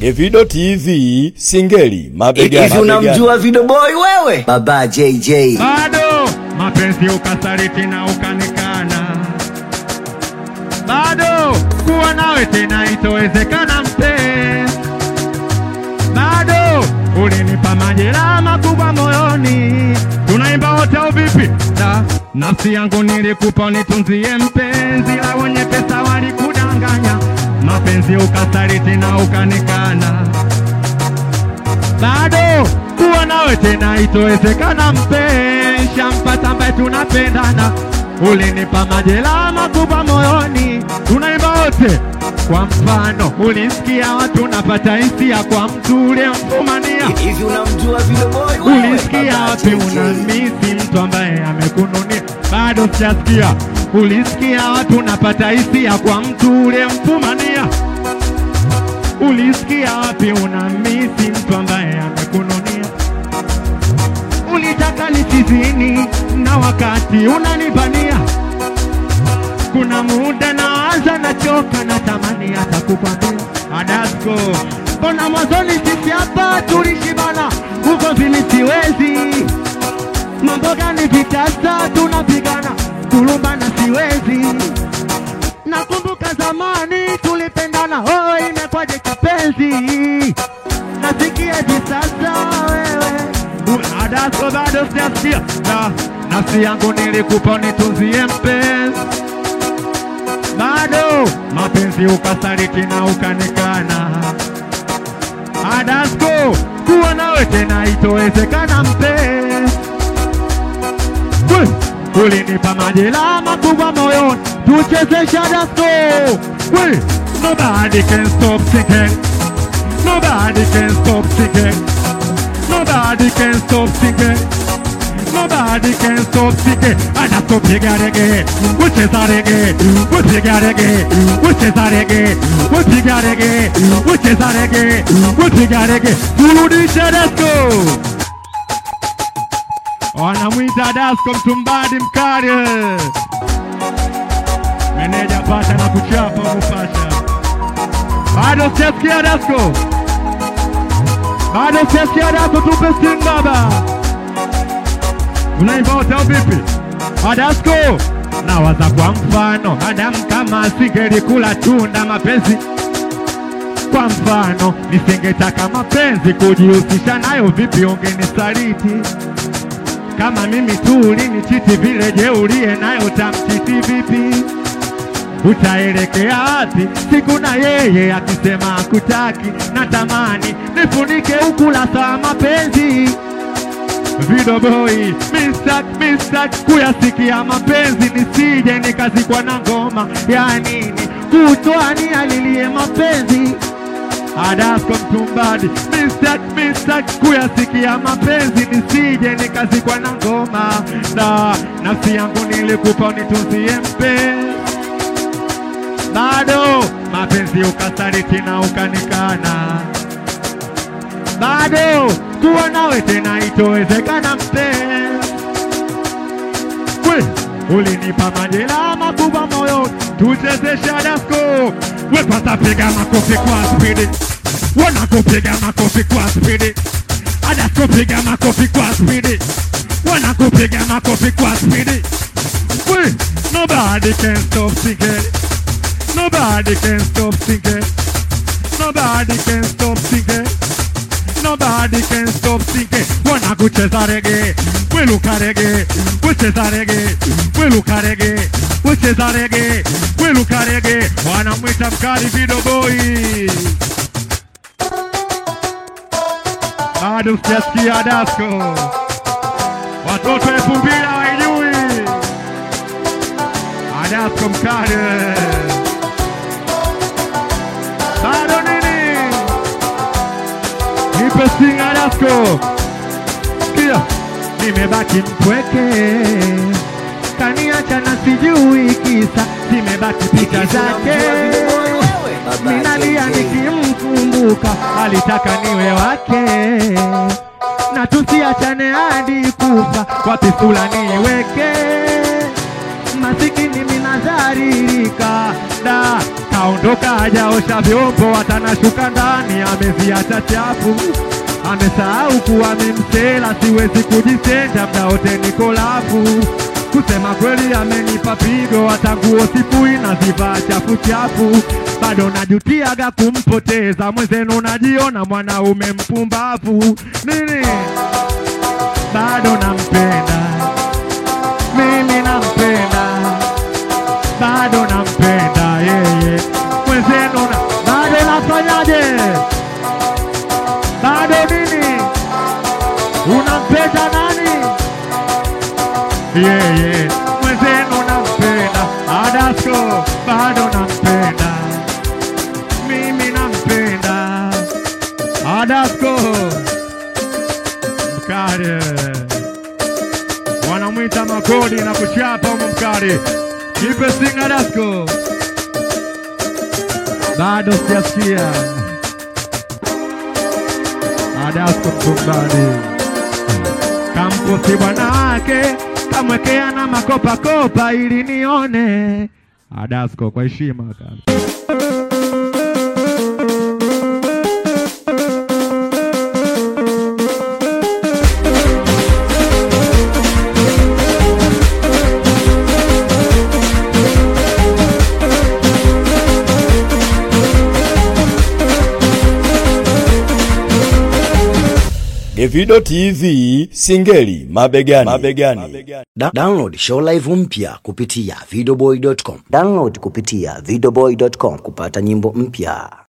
Evido TV Singeli mabega Hivi unamjua Video Boy wewe? Baba JJ. bado mapenzi ukasaliti na ukanikana, bado kuwa nawe tena itowezekana mpenzi, bado ulinipa majeraha makubwa moyoni. Tunaimba wote au vipi? Da, nafsi yangu nilikupa unitunzie mpenzi, la wenye pesa walikudanganya, mapenzi ukasaliti na ukanikana bado kuwa nawe tena itowezekana mpenzi, shampata ambaye tunapendana, ulinipa majeraha makubwa moyoni, tunaimba wote. Kwa mfano, ulisikia watu napata hisia kwa mtu uliyemfumania, Hivi unamjua Video Boy wewe? ulisikia Baba wapi JJ. unamisi mtu ambaye amekununia? Bado sijasikia. Ulisikia watu napata hisia kwa mtu uliyemfumania Ulisikia wapi unamisi mtu ambaye amekununia? Ulitaka nisizini na wakati unanibania. Kuna muda naanza nachoka, natamani hata kukwambia Adasko, mbona mwanzoni sisi hapa tulishibana, huko vili siwezi mambo gani vitasa tunapigana, kulumbana siwezi Nakumbuka zamani tulipendana, oh, imekwaje kipenzi? Nasikia hivi sasa wewe Adasko bado sijasikia na nafsi yangu nilikupa unitunzie mpenzi, bado mapenzi ukasaliti na ukanikana. Adasko kuwa nawe tena itowezekana mpenzi We, ulinipa majeraha makubwa moyoni, tuchezesha dasko. We, nobody can stop singing, nobody can stop singing, nobody can stop singing, nobody can stop singing. Adasko piga rege, we cheza rege, we piga rege, we cheza rege, we piga rege, we cheza rege, we piga rege, turudishe dasko wanamwita Dasko Mtumbadi mkali, meneja pata na kuchapa mupasha. Bado sijasikia Dasko, bado sijasikia Dasko, tupe simu baba. Unaimba wote au vipi? Adasko nawaza kwa mfano, Adamu kama asingelikula tunda mapenzi kwa mfano nisingetaka mapenzi kujihusisha nayo, vipi ungenisaliti? Kama mimi tu ulinichiti vile, je, uliye nayo tamchiti vipi? Utaelekea wapi siku na yeye akisema akutaki? Natamani nifunike ukurasa wa mapenzi. Video boy mistak mistak kuyasikia mapenzi, nisije nikazikwa na ngoma ya nini kutwani alilie mapenzi Adasko Mtumbadi mistak mistak kuyasikia mapenzi, nisije nikazikwa na ngoma na nafsi yangu nilikupa unitunzie mpenzi, bado mapenzi ukasaliti na ukanikana, bado kuwa nawe tena itowezekana mpenzi. We, ulinipa majeraha makubwa moyo, tuchezeshe Adasko. We kwanza piga makofi kwa spidi, wanakupiga makofi kwa spidi. Adasko piga makofi kwa spidi, wanakupiga makofi kwa spidi. We, nobody can stop singing, nobody can stop singing, nobody can stop singing. Nobody can stop singing. Wanakucheza rege, weluka rege, wecheza rege, weluka rege, wecheza rege, weluka rege. Wanamwita mkali Video Boy. Bado sijasikia Dasko, watoto elfu mbili hawaijui Adasko mkali bado nini? Nipe singa Dasko, sikia, nimebaki mpweke, kaniacha na sijui kisa, zimebaki picha Hivi zake unamjua Video Boy wewe? Baba minalia JJ. nikimkumbuka, alitaka niwe wake na tusiachane hadi kufa, wapi sura niweke, masikini minadharirika da kaondoka hajaosha vyombo, atanashuka ndani ameziacha chafu. Amesahau kuwa mimsela, siwezi kujitenda, mda wote niko lafu. Kusema kweli amenipa pigo, hata nguo sifui nazivaa chafu chafu. Bado najutiaga kumpoteza mwenzenu, najiona mwanaume mpumbavu. Nini? Bado nampenda mimi, nampenda bado nampenda yeye mwenzenu, na bado nafanyaje? Bado nini? Unampenda nani? Yeye mwenzenu nampenda, Adasko bado nampenda, mimi nampenda Adasko mkare wanamwita Makodi na kuchapa humo mkare Kipe singa Dasko, bado sijasikia Adasko mkumbani kamposi bwanake kamwekea na makopa kopa ili nione Adasko kwa heshima kaka. Davido TV Singeli mabegani. mabegani. Da download show live mpya kupitia videoboy.com. Download kupitia videoboy.com kupata nyimbo mpya.